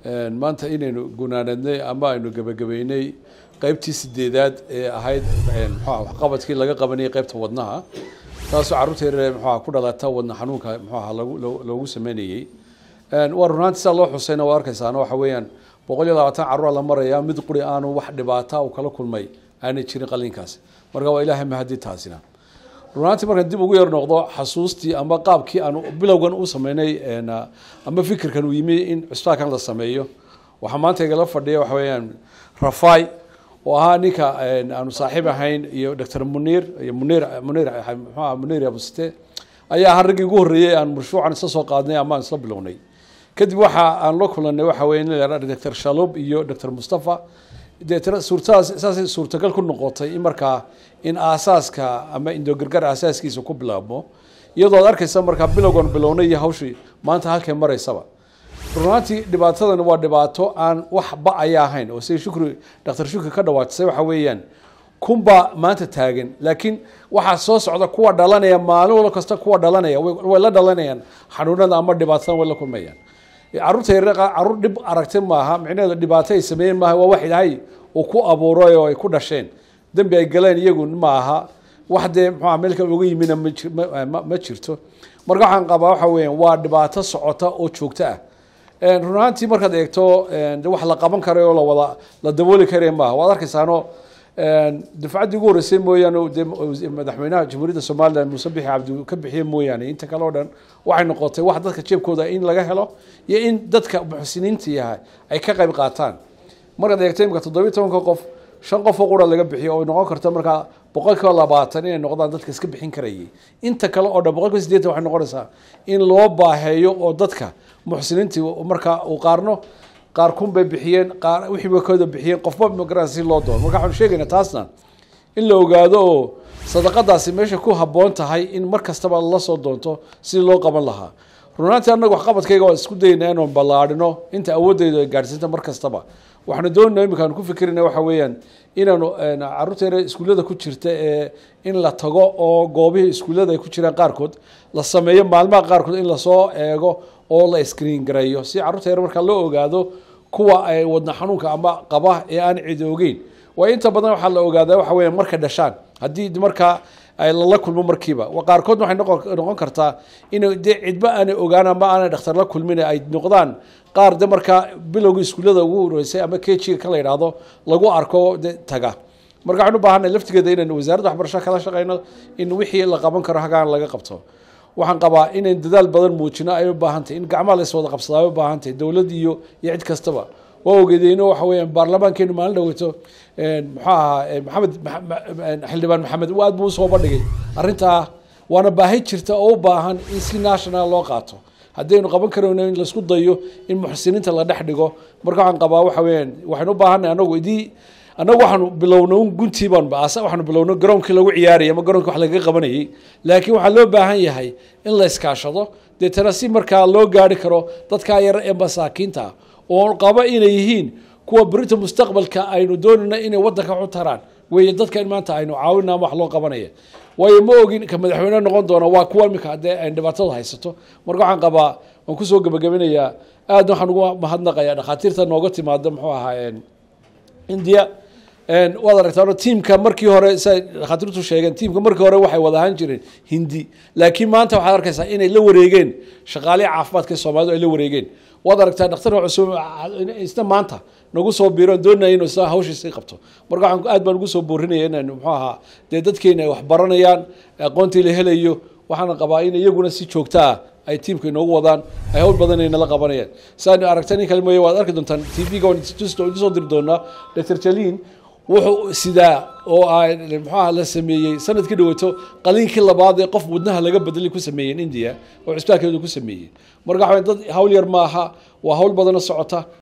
maanta inaynu gunaanadnay ama aynu gebagabeynay qeybtii sideedaad ee ahayd mxua waxqabadkii laga qabanayay qeybta wadnaha taasoo carruurta yaryar mxuaha ku dhalata wadna xanuunka mxuaha lagu loogu sameynayey waa runaanti sidaa loo xusayna waa arkaysaana waxa weeyaan boqol iyo labaatan carruura la maraya mid quri aanu wax dhibaata u kala kulmay aanay jirin qalinkaasi marka waa ilaahay mahadi taasina runaantii markaan dib ugu yar noqdo xasuustii ama qaabkii aan bilowgan u sameynay ama fikirkan uu yimi in cusbitaankan la sameeyo waxaa maanta igala fadhiya waxa weeyaan rafai oo ahaa ninka aanu saaxiib ahayn iyo doctor muniir iyo muniir muniir mxuaha muniir abusite ayaa ahaa raggii ugu horreeyey aan mashruucan isla soo qaadnay ama aan isla bilownay kadib waxa aan la kulanay waxa weeye nin la doctor shalub iyo doctor mustafa deetna suurtadaas saasay suurtagal ku noqotay in markaa in aasaaska ama indogargar aasaaskiisa ku bilaabmo iyadoo ad arkaysa markaa bilowgan bilownay iyo hawshii maanta halkay maraysaba runaantii dhibaatadan waa dhibaato aan wax ba-aya ahayn oo siday shukri doctor shukri ka dhawaatisay waxa weeyaan kunbaa maanta taagan laakiin waxaa soo socda kuwa dhalanaya maalin walo kasta kuwa dhalanaya way la dhalanayaan xanuunada ama dhibaatadan way la kulmayaan carruurta yaryar carruur dhib aragtay maaha micnaheedu dhibaato ay sameeyeen maaha waa wax ilaahay uu ku abuuray oo ay ku dhasheen dembi ay galeen iyagu ma aha wax dee mxuaa meelka uga yimina ma jirto marka waxaan qabaa waxa weeyaan waa dhibaato socota oo joogto ah run ahaantii markaad eegto wax la qaban karay oo lawada la dabooli karay maaha waad arkaysaano dafcaddii ugu horreysay mooyaane de madaxweynaha jamhuuriyadda somalilan muuse bixi cabdi ka bixiye mooyaane inta kale o dhan waxay noqotay wax dadka jeebkooda in laga helo iyo in dadka muxsiniinta yahay ay ka qayb qaataan markaad eegto imika toddobiyi tobanka qof shan qof oo qura laga bixiyo oo noqon karto markaa boqol kiiba labaatan inay noqdaan dadka iska bixin karayay inta kale oo dhan boqol kiiba sideetan waxay noqonaysaa in loo baaheeyo oo dadka muxsiniintii markaa uu qaarno qaar kun bay bixiyeen qaar wixii bay kooda bixiyeen qofba magaran si loo doono marka waxaanu sheegaynaa taasna in la ogaado oo sadaqadaasi meesha ku habboon tahay in mar kastaba la soo doonto sidii loo qaban lahaa runaantii annaga waxqabadkayga waan isku daynaa inaan ballaadhino inta awoodeydu ay gaadhsiinta mar kastaba waxaanu doonayna imika aanu ku fikirayna waxa weeyaan inaanu carruurta yare iskuullada ku jirta ee in la tago oo goobihii iskuullada ay ku jiraan qaarkood la sameeyo maalmaha qaarkood in lasoo eego oo la screen gareeyo si carruurta yare markaa loo ogaado kuwa ay wadna xanuunka ama qaba ee aan cidi ogeyn waayo inta badan waxaa la ogaadaa waxa weya markay dhashaan haddii markaa lala kulmo markiiba qaarkood waxay noqon kartaa in de cidba aanay ogaan ama aanay dhakhtar la kulmin ay noqdaan qaar de markaa bilowga iskuullada ugu horeysay ama kejiga ka la yidhaahdo lagu arko de taga marka waxaan u baahanay laftigeeda inaan wasaaradda waxbarasho kala shaqeyno in wixii la qaban karo hagaan laga qabto waxaan qabaa inayn dadaal badan muujino ay u baahantahy in gacmaha la iswada qabsadaa ay u baahantahy dowladd iyo iyo cid kastaba waa ogeedeyno waxa weeyaan baarlamaankeenu maalin dhaweyto muxuu ahaa maxamed xildhibaan maxamed aad buu usoo bandhigay arrintaa waana baahi jirta oo u baahan in si national loo qaato haddaynu qaban karayno in laisku dayo in muxsiniinta la dhex dhigo marka waxaan qabaa waxa weeyaan waxaynu u baahanay anagu idii annagu waxaanu bilowno guntii baan waxaanu bilowno garoonkii lagu ciyaarayay ama garonkii wax lagaga qabanayay laakiin waxaa loo baahan yahay in la iskaashado deetana si markaa loo gaari karo dadkaa yar ee masaakiinta ah oo qaba inay yihiin kuwa berita mustaqbalka aynu doonayna inay wadanka u taraan weeye dadka in maanta aynu caawina ama wax loo qabanaya waayo ma ogin ka madaxweyne noqon doona waa kuwa imika haddee ay dhibaatada haysato marka waxaan qabaa waan kusoo gebagabinayaa aadna waxaan ugu mahadnaqayaa dhakhaatiirta nooga timaada muxuu ahaa india waad aragtaa tiimka markii hore sa dhakhaatiirtu sheegeen tiimka markii hore waxay wada ahaan jireen hindi laakiin maanta waxaad arkaysaa inay la wareegeen shaqaalihi caafimaadka soomaalidu ay la wareegeen waad aragtaa dhakhtar cusub isna maanta nagu soo biiro doonaya inuu isna hawshiisii qabto marka waxaan aad baan ugu soo boorinaya inaan muxuu ahaa dee dadkeena ay wax baranayaan aqoontii la helayo waxaana qabaa in iyaguna si joogta ah ay tiimka inoogu wadaan ay hawl badan ay nala qabanayaan saan aragta nin kale mooye waad arki doontaan t v-ga waan idin soo diri doonaa doctor jalin wuxuu sidaa oo muxuaha la sameeyey sanadkii dhaweeto qaliinkii labaad ee qof wadnaha laga bedelay ku sameeyeen india oo cisbitaalkeedu ku sameeyey marka waxa dad hawl yar maaha waa hawl badana socota